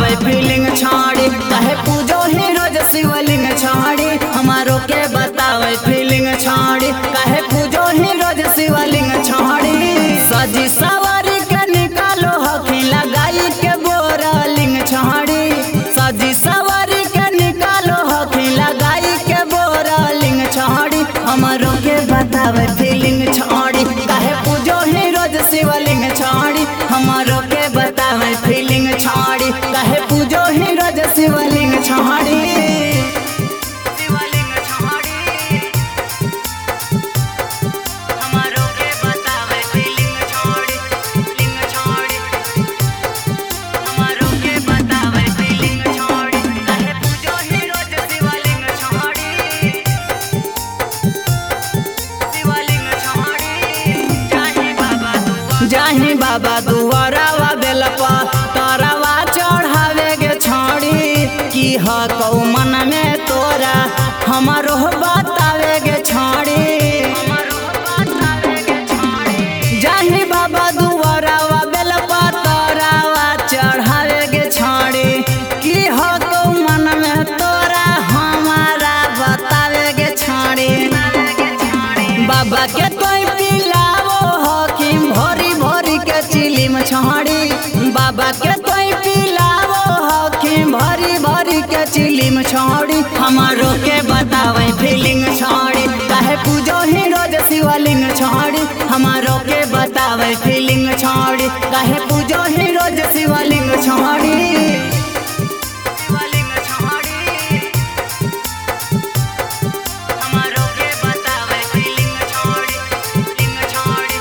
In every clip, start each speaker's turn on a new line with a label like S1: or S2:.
S1: बतावे फीलिंग छाड़ी कहे पूजो ही रोज शिवलिंग छाड़ी हमारो के बतावे फीलिंग छाड़ी कहे पूजो ही रोज शिवलिंग छाड़ी सजी सवारी के निकालो हखी लगाई के बोरा लिंग छाड़ी सजी सवारी के निकालो हखी लगाई के बोरा लिंग छाड़ी हमारो के बतावे फीलिंग छाड़ी कहे पूजो ही रोज शिवलिंग छाड़ी हमारो के बतावे फीलिंग छाड़ी कहे पूजो ही रोज शिवलिंग छाड़ी शिवलिंग छाड़ी हमारो के बतावे फीलिंग छाड़ी लिंग छाड़ी हमारो के बतावे फीलिंग छाड़ी कहे पूजो ही रोज शिवलिंग छाड़ी शिवलिंग छाड़ी जाहि बाबा दुआ जाहि बाबा दुआरावा बेलपा तारावा चढ़ावे गे छाड़ी की ह कौ मन में तोरा हमारो बतावे गे छाड़ी जाहि बाबा दुआरावा बेलपा तारावा चढ़ावे गे छाड़ी की ह कौ मन में तोरा हमारा बतावे गे छाड़ी बाबा के कोई पिलावो हकीम भोरी भोरी के चिलिम छाड़ी बाबा के कोई पिलावो हकीम भरी भरी के चिलिम छाड़ी हमारो के बतावे फीलिंग छाड़ी काहे पूजो ही रोज शिवलिंग छाड़ी हमारो के बतावे फीलिंग छाड़ी काहे पूजो ही रोज शिवलिंग छाड़ी शिवलिंग छाड़ी हमारो के बतावे फीलिंग छाड़ी लिंग छाड़ी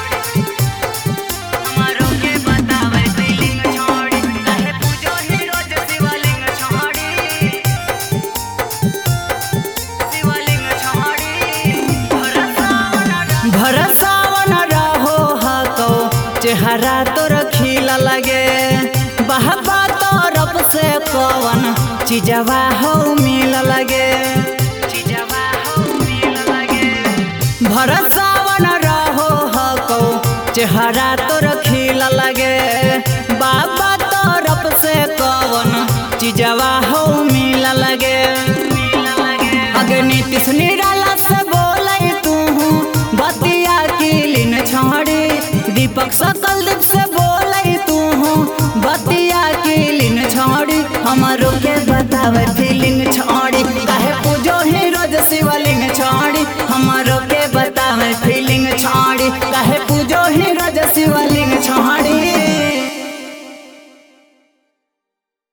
S1: हमारो के बतावे फीलिंग छाड़ी काहे पूजो ही रोज शिवलिंग छाड़ी शिवलिंग छाड़ी भरसावन रहो हको चेहरा तोर खिला लगे बहबा तरफ से कवन चीजवा हो मिल लगे चीजवा हो मिल लगे भरसावन रहो हको चेहरा तोर खिला लगे बाबा तरफ से कवन चीजवा हो मिल लगे अग्नि तिस निराला से बोले तू बतिया की लिन छाड़ी दीपक सकल दीप से बोले तू बतिया की लिन छाड़ी हमारो के बतावे फीलिंग छाड़ी काहे पूजो ही रोज शिवलिंग छाड़ी हमारो